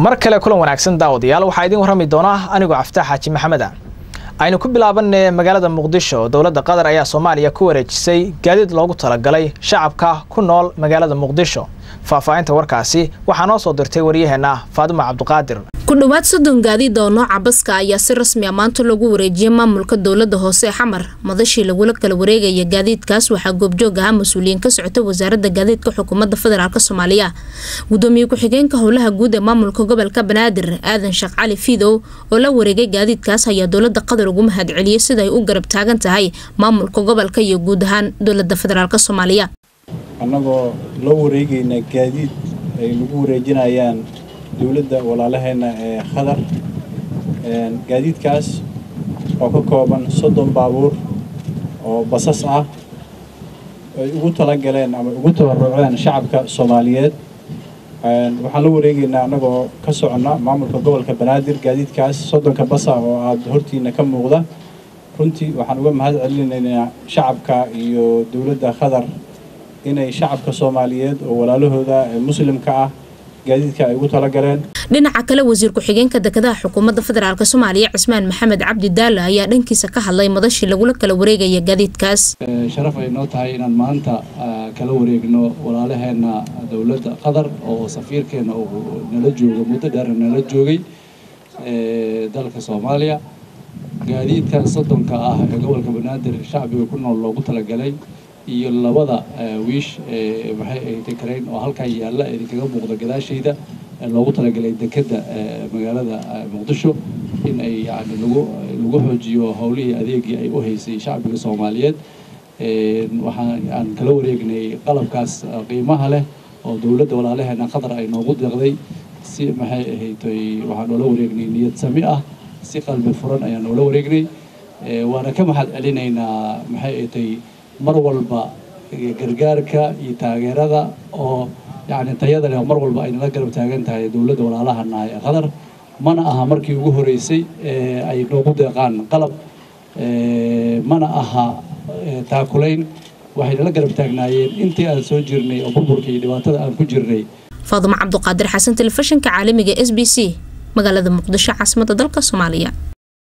mar kale kulan wanaagsan daawadayaal waxaa idiin warrami doona anigoo caftaax xaaji maxamed ah aynu ku bilaabanay magaalada muqdisho dowladda qatar ayaa soomaaliya ku wareejisay gaadiid loogu talagalay shacabka ku nool magaalada muqdisho faahfaahinta warkaasi waxaa noo soo dirtay waryaheena faadimo cabduqaadir ku dhowaad soddon gaadiid oo nooca baska ayaa si rasmi a maanta loogu wareejiyay maamulka dowlada hoose xamar madashii lagula kala wareegaya gaadiidkaas waxaa goobjoog ahaa mas-uuliyiin ka socota wasaaradda gaadiidka xukuumadda federaalk soomaaliya gudoomiye ku-xigeenka howlaha guud ee maamulka gobolka banaadir aadan sheekh cali fiidow oo la wareegay gaadiidkaas ayaa dowlada qatar ugu mahad celiyey sida ay u garab taagan tahay maamulka gobolka iyo guud ahaan dowlada federaalk soomaaliya annagoo loo wareegaynaa gaadiid ay nagu wareejinayaan dowladda walaalaheena ee khadar gaadiidkaas oo ka kooban soddon baabuur oo basas ah ay ugu talagaleen ama ugu tabaruceen shacabka soomaaliyeed waxaan la wareegaynaa annagoo ka soconna maamulka gobolka banaadir gaadiidkaas soddonka basa oo aada hortiina ka muuqda runtii waxaan uga mahad celinaynaa shacabka iyo dowladda khadar inay shacabka soomaaliyeed oo walaalahooda muslimka ah gaadiidka ay ugu talagaleen dhinaca kale wasiir ku-xigeenka dekedaha xukuumadda federaalk soomaaliya cismaan maxamed cabdi daala ayaa dhankiisa ka hadlay madashii lagula kala wareegaya gaadiidkaas sharaf ay noo tahay inaan maanta kala wareegno walaalaheena dowladda qatar oo safiirkeena uu nala joogo muddo dheer nala joogay dalka soomaaliya gaadiidkan soddonka ah ee gobolka banaadir shacbiga ku nool loogu talagalay iyo labada wiish maxay ay dekarayn oo halkan yaalla idinkaga muuqda gadaashayda loogu talagalay dekedda magaalada muqdisho in ay yani lagu lagu xoojiyo howlihii adeegii ay u haysay shacbiga soomaaliyeed waxaan aan kala wareegnay qalabkaas qiimaha leh oo dowladda walaalaheena qatar ay noogu deeqday si maxay ahaytay waxaan noola wareegnay niyad sami ah si qalbi furan ayaan noola wareegnay waana ka mahad celinaynaa maxay ahaytay mar walba gargaarka iyo taageerada oo yani tayada leh mar walba aynala garab taagan tahay dowladda walaalahanahay ee qatar mana aha markii ugu horeysay ee ay noogu deeqaan qalab mana aha taakulayn waxaynala garab taagnaayeen intii aan soo jirnay oo burburka iyo dhibaatada aan ku jirnay faadumo cabduqaadir xasan telefishinka caalamiga s b c magaalada muqdisho caasimadda dalka soomaaliya